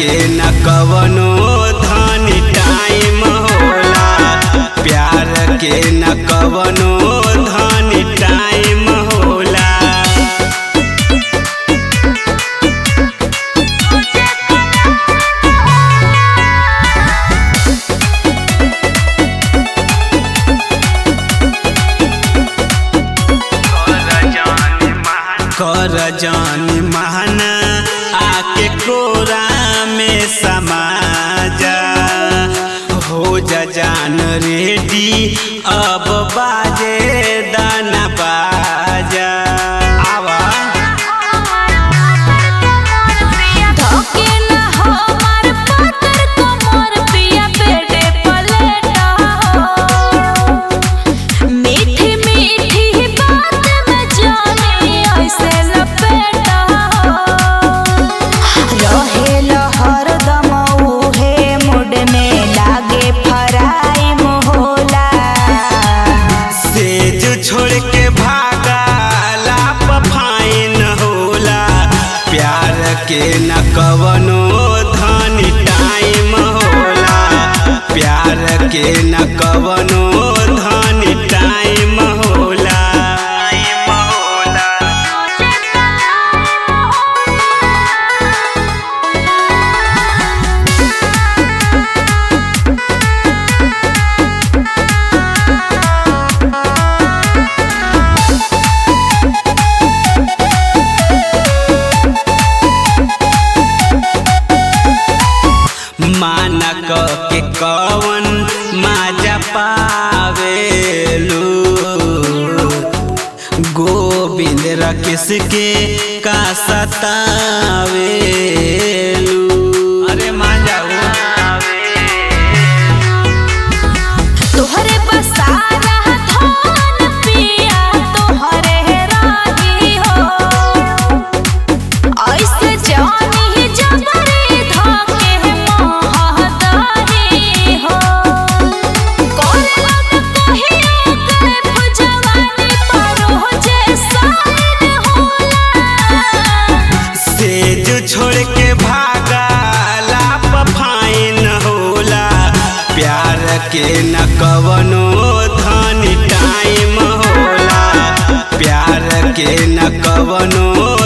के न कवनो धन टाइम होला प्यार के न कवनो धन टाइम होला कर जान महाना आके कोरा में समा जा हो जा जान रेडी अब बाजे दाना बाजा आवा धोके ना हमार पाकर कमर पिया बेटे पलेटा हो मीठी मीठी बात में जाने ऐसे लपेटा हो रहेल हरदम उहे मुड में लागे फराई मोहला सेज छोड़ के भागा लाप फाइन होला प्यार के न कवनो धन टाइम होला प्यार के न कवनो धन टाइम होला टाइम होला माना क के कवन माजा पावेलू गोविंद रकेश के का सतावेलू अरे माजा तोहरे बसारा धान पिया तोहरे रानी हो ऐसे जानी जबरी धाके महदारी हो कोला न कहियो करे पुजवानी परो जे साइन होला सेज छोड़ के भागा लाप फाइन होला प्यार के न कवनो धन टाइम होला प्यार के न कवनो